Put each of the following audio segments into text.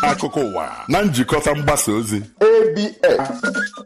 akụkọ ụwa na njikọta mgbasa ozi ABS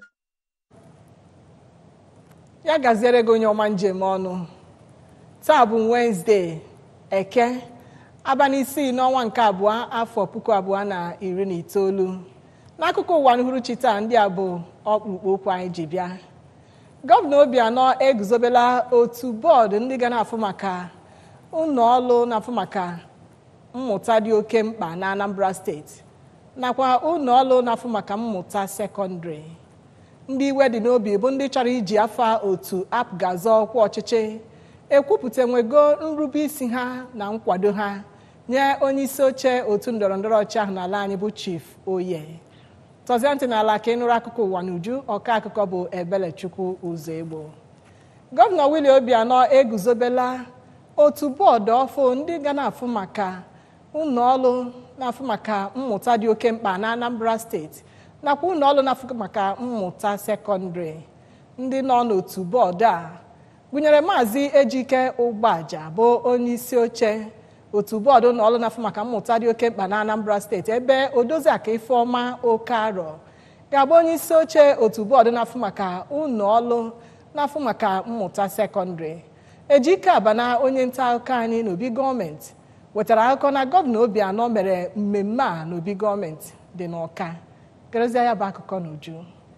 ya gaziere gị onye ọma njem ọnụ taa bụ wenezdee eke abalị isii n'ọnwa nke abụọ afọ puku abụọ na iri na itoolu n'akụkọ ụwa n'uhuruchi taa ndị a bụ ọkpụkpụ okwu anyị ji bịa gọvanọ obianọ eguzobela otu bọọdụ ndị ga na-afụ maka ụlọ ọrụ na-afụ maka mmụta dị oke mkpa na anambra steeti nakwa ụlọ ọrụ na-afụ maka mmụta sekọndịrị ndị iwe dị n'obi bụ ndị chọrọ iji afa otu apgazọ ọkwa ọchịchị ekwupụta nwego nrube isi ha na nkwado ha nye onye isi oche otu ndọrọndọrọ ọchị ahụ n'ala anyị bụ chief oye tọzie ntị n'ala ka ị nụrụ akụkọ ụwa n'uju ọka akụkọ bụ ebelechukwu ụzọ egbo gọvanọ willie obianọ eguzobela otu bọọdụ ọfụ ndị ga na-afụ maka ụlọ ọrụ na-afụ maka mmụta dị oke mkpa na anambra steeti nakwa ụlọ ọrụ na-afụ maka mmụta sekọndịrị ndị nọ n'otu bọọdụ a gụnyere maazị ejike ụgbaja bụ onye isi oche otu bọọdụ ụlọ ọrụ na-afụ maka mmụta dị oke mkpa na anambra steeti ebe odoziaka ifeọma oke arọ ga-abụ onye isi oche otu bọọdụ na-afụ maka ụlọ ọrụ na-afụ maka mmụta sekọndịrị ejike abana onye nta akụkọ anyị n'obi gọọmenti wetara akụkọ na gọvanọ obianọ mere mmemme a n'obi gọọmenti dị n'ọka gerezie ya bụ akụkọ n'uju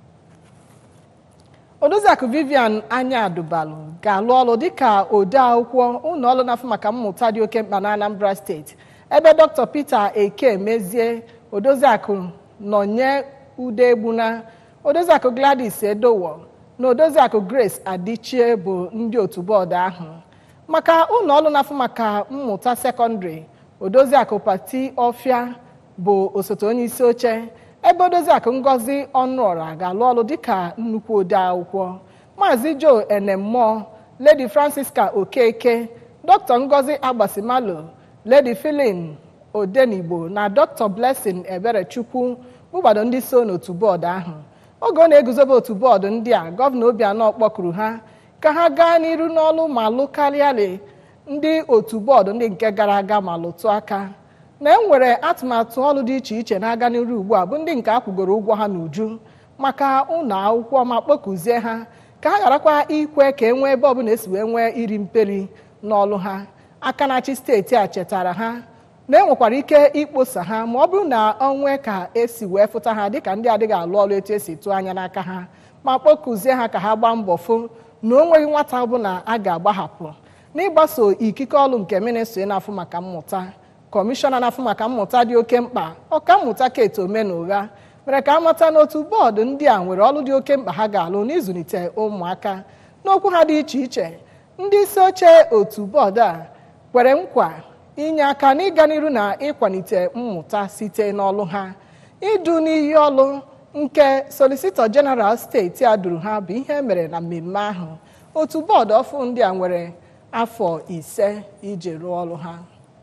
odoziakụ vivian anya adubalu ga-alụ ọrụ dịka ode akwụkwọ ụlọ ọrụ na-afụ maka mmụta dị oke mkpa na anambra steeti ebe dr peter eke mezie odoziakụ nọnye ude egbuna odoziakụ gladys edowo na odoziakụ grace adichie bụ ndị otu bọọdụ ahụ maka ụlọ ọrụ na-afụ maka mmụta sekọndịrị odoziakụ pati ọfịa bụ osote onye isi oche ebe odoziakụ ngozi ọnụọra ga-alụ ọrụ dịka nnukwu ode akwụkwọ maazị joe enemmụọ lady francisca okeke dr ngozi agbasimalo lady filin odenigbo na dr blessing eberechukwu bụgbado ndị so n'otu bọọdụ ahụ oge ọ na-eguzobe otu bọọdụ ndị a gọvanọ obianọ kpọkuru ha ka ha gaa n'iru n'ọlụ ma lụkarịarị ndị otu bọọdụ ndị nke gara aga ma lụtụ aka na e nwere atụmatụ ọrụ dị iche iche na-aga n'iru ugbu a bụ ndị nke a kwụgoro ụgwọ ha n'uju maka ụlọ akwụkwọ ma kpọkuzie ha ka ha gharakwa ikwe ka e nwee ebe ọbụla esi wee nwee iri mperi n'ọlụ ha aka na-achị steeti a chetara ha na e nwekwara ike ikposa ha ma ọ bụrụ na ọ nwee ka esi wee fụta ha dịka ndị adịghị alụ ọrụ etu esi tụọ anya n'aka ha ma kpọkuzie ha ka ha gbaa mbọ fụ na o nweghị nwata ọbụla a ga-agbahapụ n'ịgbaso ikike ọrụ nke ministri na-afụ maka mmụta kọmishọna na-afụ maka mmụta dị oke mkpa ọka mmụta kate omenụgha mere ka amata n'otu bọọdụ ndị a nwere ọrụ dị oke mkpa ha ga-alụ n'ịzụlite ụmụaka n'okwu ha dị iche iche ndị isi oche otu bọọdụ a kwere nkwa inye aka n'ịga n'iru na ịkwalite mmụta site n'ọlụ ha idu n'iyi ọlụ nke solisitọ jeneral steeti a duru ha bụ ihe mere na mmemme ahụ otu bọọdụ ọfụ ndị a nwere afọ ise iji rụọ ọrụ ha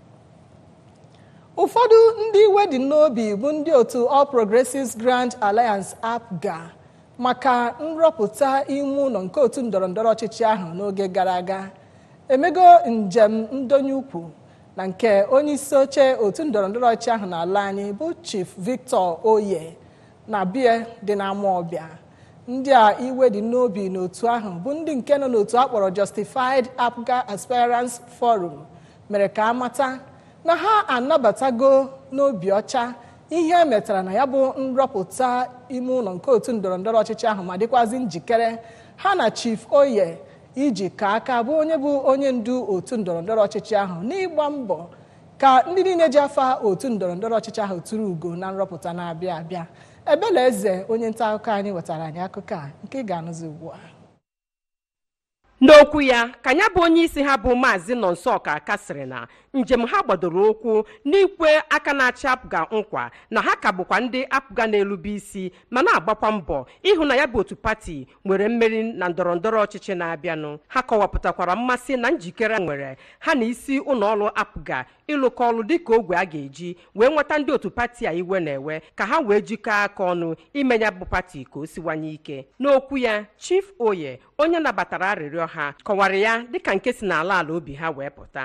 ụfọdụ ndị iwe dị n'obi bụ ndị otu all progressives grand alliance apga maka nrọpụta ime ụlọ nke otu ndọrọndọrọ ọchịchị ahụ n'oge gara aga emego njem ndonye ukwu na nke onye isi oche otu ndọrọndọrọ ọchịchị ahụ n'ala anyị bụ chief victor oye na bie dị n'ama ọbịa ndị a iwe dị n'obi n'otu ahụ bụ ndị nke nọ n'otu akpọrọ justified apga aspirants forum mere ka amata na ha anabatago n'obi ọcha ihe metara na ya bụ nrọpụta ime ụlọ nke otu ndọrọndọrọ ọchịchị ahụ ma dịkwazị njikere ha na chief oye iji ka aka bụ onye bụ onye ndu otu ndọrọndọrọ ọchịchị ahụ n'ịgba mbọ ka ndị niile ji afa otu ndọrọndọrọ ọchịchị ahụ tụrụ ugo na nrọpụta na-abịa abịa ebele eze onye nta akụkọ anyị wetara anyị akụkọ a nke ị ga-anụzi ugbu a n'okwu ya ka ya bụ onye isi ha bụ maazị nọnso ọkaka sịrị na njem ha gbadoro ụkwụ n'ikwe aka na-achị apụga nkwa na ha ka bụkwa ndị apụga na-elube isi ma na-agbakwa mbọ ịhụ na ya bụ otu pati nwere mmeri na ndọrọndọrọ ọchịchị na-abịanụ ha kọwapụtakwara mmasị na njikere nwere ha na isi ụlọọrụ apụga ịlụkọ ọrụ dịka ogwe a ga-eji wee nweta ndị otu pati a iwe na-ewe ka ha wee jikọọ aka ọnụ ime ya bụ pati ka o siwanye ike n'okwu ya chief oye onye nabatara arịrịọ ha kọwara ya dịka nke si n'ala ala obi ha wee pụta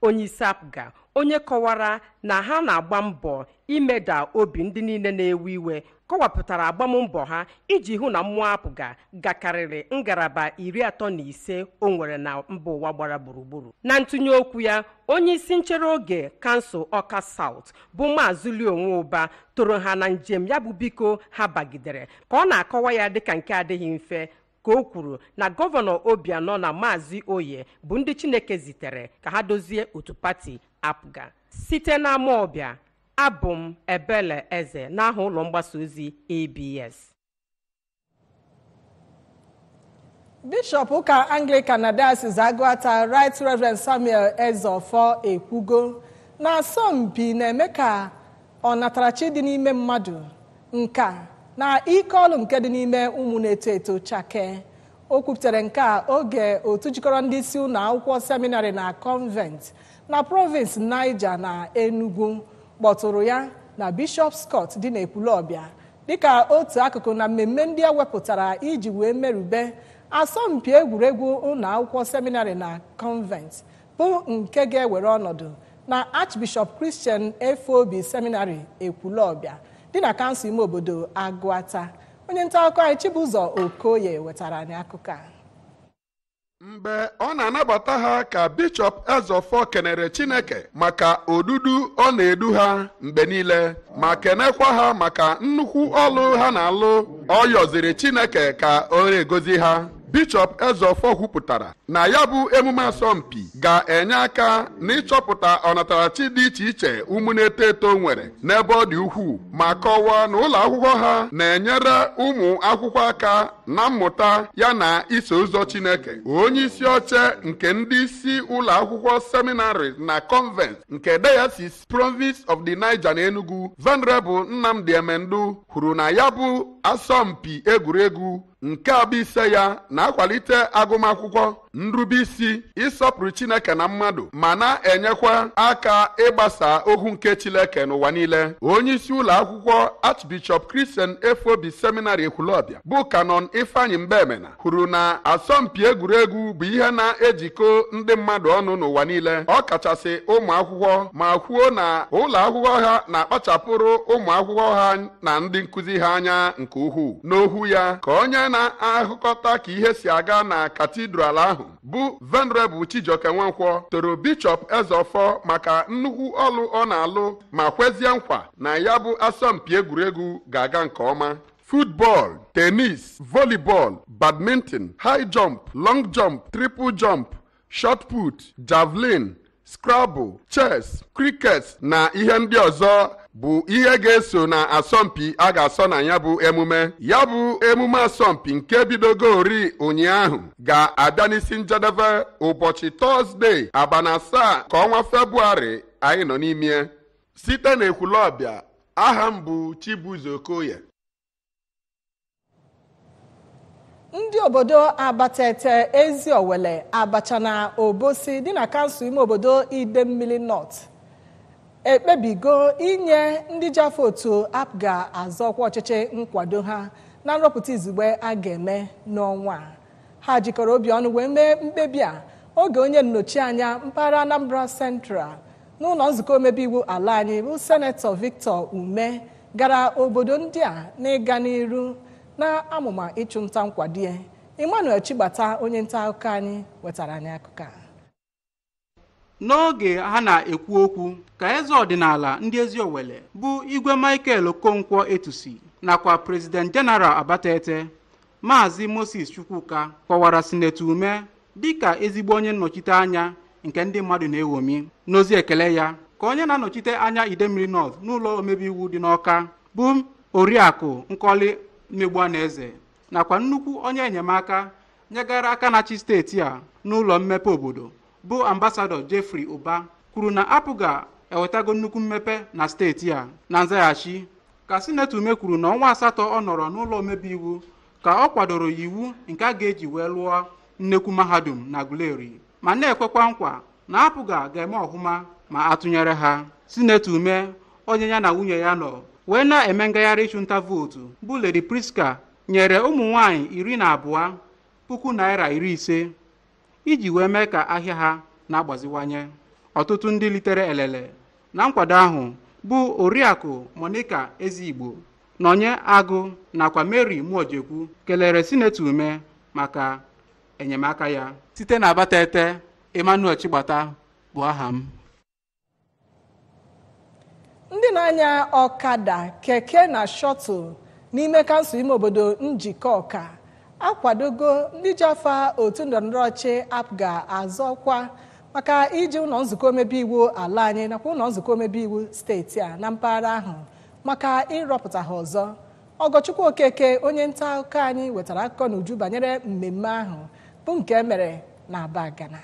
onyeisi apga onye kọwara na ha na-agba mbọ imeda obi ndị niile na-ewe iwe kọwapụtara agbammbọ ha iji hụ na mmụọ apụga gakarịrị ngalaba iri atọ na ise o nwere na mba ụwa gbara gburugburu na ntụnye okwu ya onye isi nchere oge kansụl ọka saut bụ maazị lionwe ụba toro ha na njem ya bụ biko ha bagidere ka ọ na-akọwa ya dịka nke adịghị mfe ka o kwuru na gọvanọ obianọ na maazị oye bụ ndị chineke zitere ka ha dozie otu pati apga site n'ama ọbịa abụ m ebele eze n'aha ụlọ mgbasa ozi abs bishọp ụka anglican na diocese agụata right reverend samuel ezeofor ekwugo na asọmpi na-eme ka ọnatarachi dị n'ime mmadụ nka na ike ọlụ nke dị n'ime ụmụ na-eto eto chake o kwupụtara nke a oge otu jikọrọ ndị isi ụlọ akwụkwọ seminarị na convent na province niger na enugu kpọtụrụ ya na bishop scott dị n'ekwulọbịa dịka otu akụkụ na mmemme ndị e wepụtara iji wee merube asọmpi egwuregwu ụlọ akwụkwọ seminarị na convent bụ nke ga-ewere ọnọdụ na archbishop christian efobi seminarị ekwulọbịa dị na kansụl ime obodo agụata onye nta akụkọ anyị chibụzọ okoye wetara anyị akụkọ a mgbe ọ na-anabata ha ka bishọp ezeofor kenere chineke maka odudu ọ na-edu ha mgbe niile ma kenekwa ha maka nnukwu ọlụ ha na-alụ ọ yọziri chineke ka ọ na-egozi ha bishọp ezeofor kwupụtara na ya bụ emume asọmpi ga-enye aka n'ịchọpụta ọnatarachi dị iche iche ụmụ na-eto eto nwere n'ebe ọ dị ukwuu ma kọwaa na ụlọ akwụkwọ ha na-enyere ụmụ akwụkwọ aka na mmụta ya na iso ụzọ chineke onye isi oche nke ndị isi ụlọ akwụkwọ seminarị na convent nke diocese province of the niger na enugu venerable nnamdi emendu kwuru na ya bụ asọmpi egwuregwu nke abụ ise ya na-akwalite agụmakwụkwọ nrubeisi ịsọpụrụ chineke na mmadụ ma na-enyekwa aka ịgbasa ohu nke chineke n'ụwa niile onye isi ụlọ akwụkwọ archbishop christian efobi seminarị ekwulọbịa bụ kanon ifeanyị mbemena kwuru na asọmpi egwuregwu bụ ihe na-ejikọ ndị mmadụ ọnụ n'ụwa niile ọ kachasị ụmụ akwụkwọ ma kwuo na ụlọ akwụkwọ ha na-akpachapụrụ ụmụ akwụkwọ ha na ndị nkụzi ha anya nke ukwuu n'ohu ya ka onye na-ahụkọta ka ihe si aga na katidral ahụ bụ venerebụl chijioke nwankwọ toro bishọp ezeofor maka nnukwu ọlụ ọ na-alụ ma kwezie nkwa na ya bụ asọmpi egwuregwu ga-aga nke ọma football tenis volleyball badminton high jump long jump triple jump shot put javelin scrabble chess cricket na ihe ndị ọzọ bụ ihe ga-eso na asọmpi a ga-asọ na ya bụ emume ya bụ emume asọmpi nke bidogori ụnyaahụ ga-abịa n'isi njedebe ụbọchị tọzdee abalị asaa ka ọnwa febrụwarị anyị nọ n'ime site na ekwulọbịa aha m bụ chibuzo okoye ndị obodo abatete ezi owele abacha na obosi dị na kansụl ime obodo idemmili north ekpebigo inye ndị ji afọ otu apga azọkwa ọchịchị nkwado ha na nrọpụta izugbe a ga-eme n'ọnwa a. ha jikọrọ obi ọnụ wee mee mkpebi a oge onye nnọchi anya mpaghara anambra central n'ụlọ nzukọ omebe iwu ala anyị bụ senetọ victor ume gara obodo ndị a n'ịga n'iru na amụma ịchụnta nkwado ya emmanuel chigbata onye nta akụkọ anyị wetara anyị akụkọ a n'oge ha na-ekwu okwu ka eze ọdịnala ndị ezi owele bụ igwe michael okonkwo etusi nakwa prezident jeneral abatete maazị moses chukwuka kpọwara sinetọ ume dịka ezigbo onye nnọchite anya nke ndị mmadụ na-ewomi n'ozi ekele ya ka onye na-anọchite anya idemmiri north n'ụlọ omebe iwu dị n'ọka bụ oriakụ nkọli mmegbuanaeze nakwa nnukwu onye enyemaka nyegara aka na-achị steeti a n'ụlọ mmepe obodo bụ ambasadọ jeffrey ụba kwuru na apụga ewetago nnukwu mmepe na steeti a na nzaghachi ka sinetọ ume kwuru na ọnwa asatọ ọ nọrọ n'ụlọ omebe iwu ka ọ kwadoro iwu nke a ga-eji wee lụọ nnekwu mahadum na guleri ma na-ekwekwa nkwa na apụga ga-eme ọhụma ma atụnyere ha sinetọ ume onye ya na nwunye ya nọ wee na-eme ngagharị ịchụnta vootu bụ ledi priska nyere ụmụ nwanyị iri na abụọ puku naira iri ise iji wee mee ka ahịa ha na-agbaziwanye ọtụtụ ndị litere elele na nkwado ahụ bụ oriakụ monica ezigbo nọnye agụ nakwa mary muojekwu kelere sinetọ ume maka enyemaka ya site na abatete emmanuel chigbata bụ aha m ndị na-anya ọkada keke na shọtụl n'ime kansụl ime obodo njikọ ọka akwadogo ndị ji afa otu ndọrọndọrọ ọchị apga azọkwa maka iji ụlọ nzukọ omebe iwu ala anyị nakwa ụlọ nzukọ omebe iwu steeti a na mpaghara ahụ maka ịrọpụta ha ọzọ ọgọchukwu okeke onye nta akụkọ anyị wetara akụkọ n'uju banyere mmemme ahụ bụ nke emere na aba gana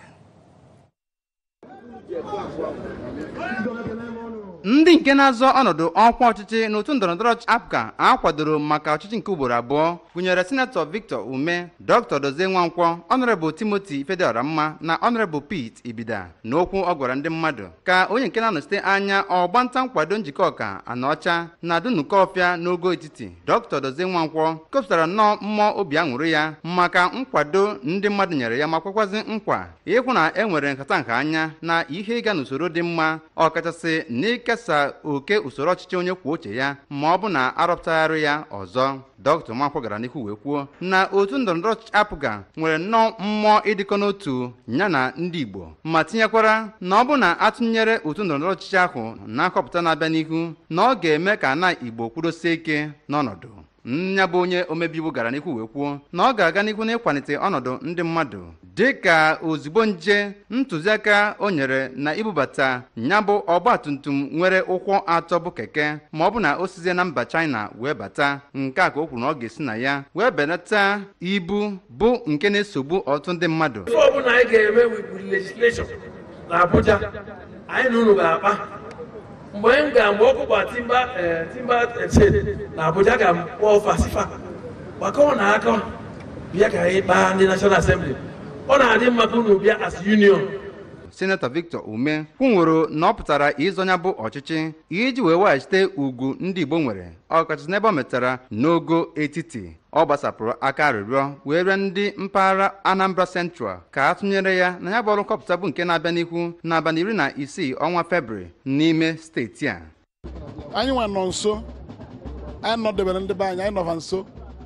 ndị nke na-azọ ọnọdụ ọkwa ọchịchị n'otu ndọrọndọrọ apga a kwadoro maka ọchịchị nke ugboro abụọ gụnyere sinetọ victor ume dr dozie nwankwọ ọnọrebụl timoti fedioramma na ọnọrebụl pete ibida n'okwu ọ gwara ndị mmadụ ka onye nke na-anọchite anya ọgbanta nkwado njikọ ọka anaọcha na dunukọ ọfịa n'ogo etiti dr dozie nwankwọ kopụtara nnọọ mmụọ obi aṅụrị ya maka nkwado ndị mmadụ nyere ya ma kwekwazi nkwa ịhụ na e nwere nkata nke anya na ihe ịga n'usoro dị mma ọkachasị n'ikesa oke usoro ọchịchị onye kwuo uche ya ma ọ bụ na arọpụtagharị ya ọzọ dr nwakwọ gara n'ihu wee kwuo na otu ndọrọndọrọ apụga nwere nnọọ mmụọ ịdịkọ n'otu ya na ndị igbo ma tinyekwara na ọ bụ na atụnyere otu ndọrọndọrọ ọchịchị ahụ na nkọpụta na-abịa n'ihu na ọ ga-eme ka na igbo kwudosie ike n'ọnọdụ nya bụ onye omebe iwu gara n'ihu wee kwuo na ọ ga-aga n'ihu n'ịkwalite ọnọdụ ndị mmadụ dị ka ozugbo nje ntụziaka o nyere na ibubata nya bụ ọgba tum tum nwere ụkwụ atọ bụ keke ma ọ bụ na o sizie na mba china wee bata nke a ka o kwuru na ọ ga-esi na ya wee belata ibu bụ nke na-esogbu ọtụtụ ndị mmadụ ife ọbụla anyị ga-eme wipụrụ legisleshọn na abuja anyị na unu ga-akpa mgbe m ga mgbe ọkụkwa timba eh, timba ese na abuja ga mkpọ fasifa gbakọ na aka bịa ka anyị kpaa ndị national assembly ọ na-adị mma ka unu bịa as union senetọ victor ume kwunworo na ọ pụtara ịzọnya bụ ọchịchị iji wee weghachite ugwu ndị igbo nwere ọkachasị n'ebe ọ metara n'ogo etiti ọ gbasapụrụ aka arịrịọ wee rịọ ndị mpaghara anambra central ka a tụnyere ya na ya bụ ọrụ nkọpụta bụ nke na-abịa n'ihu n'abalị iri na isii ọnwa febrụwarị n'ime steeti a anyị nwe nọ nso anyị nọdebere ndị be anyị anyị nọfa nso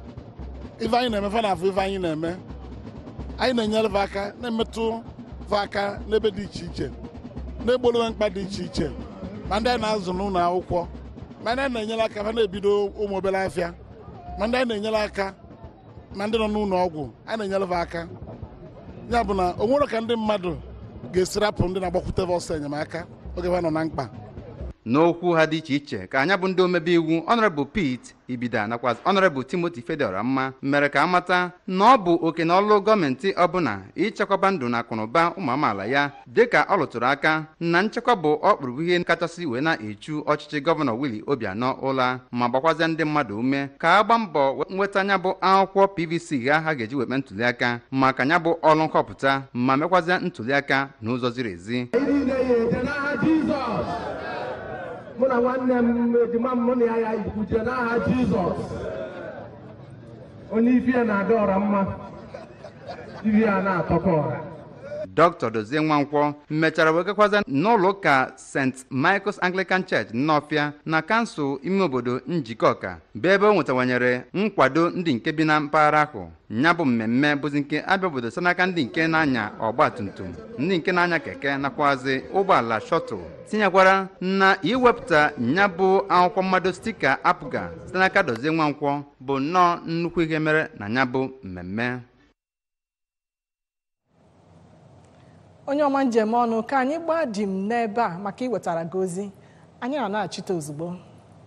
ife anyị na-eme fa na-afụ ife anyị na-eme anyị na-enyere fa aka na-emetụ fa aka n'ebe dị iche iche na-egbolowe mkpa dị iche iche ma ndị anyị na-azụ n'ụlọ akwụkwọ ma ndị anyị na-enyere aka fa na-ebido ụmụ obere afịa ma ndị anyị na-enyere aka ma ndị nọ n'ụlọ ọgwụ anyị na-enyere fa aka ya bụ na o nwere ka ndị mmadụ ga-esi rapụ ndị na-agbakwute fa ọsọ enyemaka oge fa nọ na mkpa n'okwu ha dị iche iche ka anya bụ ndị omebe iwu ọnọrebụl pete ibida nakwa ọnọrebụl timoti fedioramma mere ka amata na ọ bụ oke na ọlụ gọọmenti ọbụla ichekwaba ndụ na akụnụba ụmụ amaala ya dịka ọ lụtụrụ aka na nchekwa bụ ọkpụrụbụ ihe kachasị wee na-echu ọchịchị gọvanọ willie obianọ ụla ma gbakwazie ndị mmadụ ume ka a gbaa mbọ nweta nya bụ akwụkwọ pvc ha ha ga-eji wekpe ntụliaka maka nya bụ ọrụ nhọpụta ma mekwazie ntụliaka n'ụzọ ziri ezi anyị niile ya eje n'aha jizọs mụ na nwanne m ejima m mụ na ya ya ikwuje n'aha jizọs onye ife ya na-ada ọra mma ife ya na-atọkọ ọra dr dozie nwankwọ mechara wee gakwaza n'ụlọ ụka st michael's anglican church nnọfịa na kansụl ime obodo njikọka bụ ebe o nwetawanyere nkwado ndị nke bi na mpaghara ahụ ya bụ mmemme bụzi nke abịa obodo site n'aka ndị nke na-anya ọgba tum tum ndị nke na-anya keke nakwazi ụgbọala shọtụl tinyekwara na iwepụta ya bụ akwụkwọ mmado stika apụga site n'aka dozie nwankwọ bụ nnọọ nnukwu ihe mere na ya bụ mmemme onye ọma njem ọnụ ka anyị gbaa dim n'ebe a maka iwetara gị ozi anyị na na-achịta ozugbo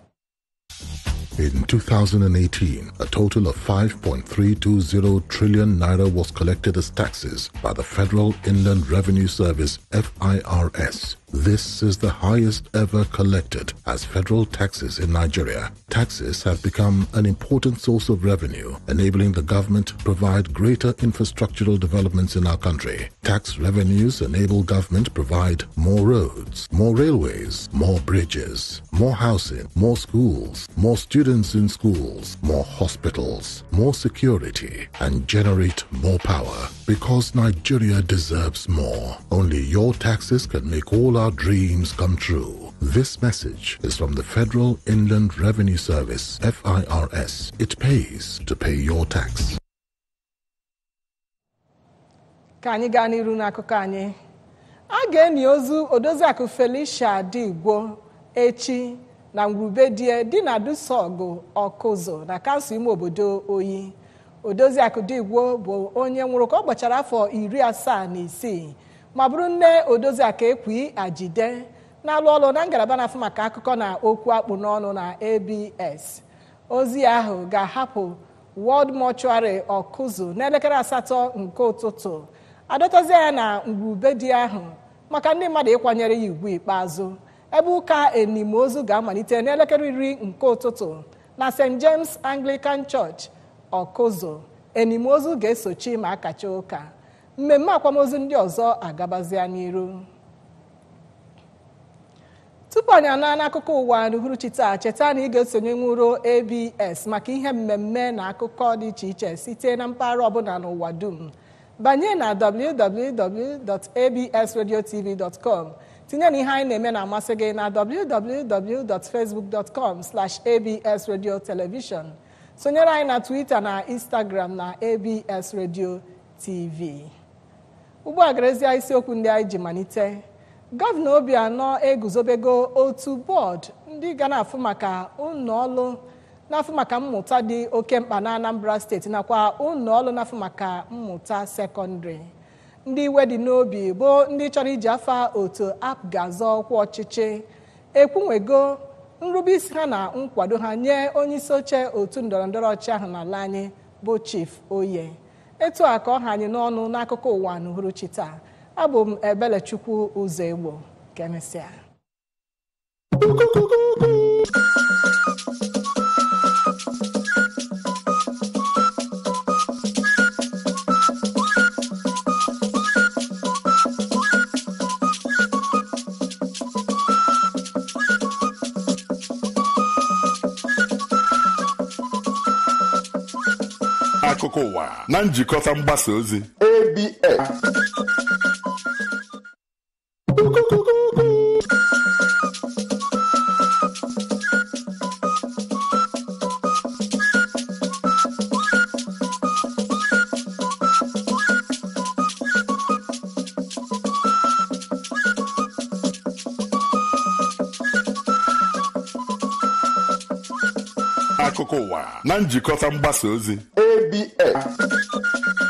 In 2018, a total of 5.320 trillion naira was collected as taxes by the Federal Inland Revenue Service, FIRS, This is the highest ever collected as federal taxes in Nigeria. Taxes have become an important source of revenue, enabling the government to provide greater infrastructural developments in our country. Tax revenues enable government to provide more roads, more railways, more bridges, more housing, more schools, more students in schools, more hospitals, more security, and generate more power. Because Nigeria deserves more. Only your taxes can make all our dreams come true. This message is from the Federal Inland Revenue Service, FIRS. It pays to pay your tax. ka anyị gaa n'iru n'akụkọ anyị a ga-eni ozu odoziakụ felicia digbo echi na ngwurubedie dị na dusọgụ ọkụzụ na kansụl ime obodo oyi odoziakụ digbo bụ onye nwụrụ ka ọ gbachara afọ iri asaa na isii ma bụrụ nne odoziakụ ekwi ajide na-alụ ọrụ na ngalaba na-afụ maka akụkọ na okwu akpụ n'ọnụ na abs ozi ahụ ga-ahapụ World Mortuary ọkụzụ n'elekere asatọ nke ụtụtụ adọtazi ya na ngwurubedi ahụ maka ndị mmadụ ịkwanyere ya ugwu ikpeazụ ebe ụka enimozu ga-amalite n'elekere iri nke ụtụtụ na st james anglican church ọkụzụ enimozu ga-esochi ma akacha ụka mmemme akwamozu ndị ọzọ agabazia n'iru tupu anyị anaa n'akụkọ ụwa n'uhuruchi taa cheta na ị ga-esonye nwuro abs maka ihe mmemme na akụkọ dị iche iche site na mpaghara ọbụla n'ụwa dum banye na www.absradiotv.com tinye na ihe anyị na-eme na-amasị gị na www.facebook.com absradiotelevision sonyere anyị na twitter na instagram na abs radio tv ugbu a garezie isiokwu ndị anyị ji malite gọvanọ obianọ eguzobego otu bọọdụ ndị ga na-afụ maka ụlọọrụ na-afụ maka mmụta dị oke mkpa na anambra steeti nakwa ụlọọrụ na-afụ maka mmụta sekọndịrị ndị iwe dị n'obi bụ ndị chọrọ iji afa otu ap ga-azọ ọkwa ọchịchị ekwunwego nrubeisi ha na nkwado ha nye onyeisi oche otu ndọrọndọrọ ọchịchị ahụ n'ala anyị bụ chief oye etu a ka ọ ha anyị n'ọnụ n'akụkọ ụwa n'uhuruchi taa abụ m ebelechukwu ụzọ egbo ka emesịa akụkọ ụwa na njikọta mgbasa ozi ABS. akụkọ ụwa na njikọta mgbasa ozi ABS.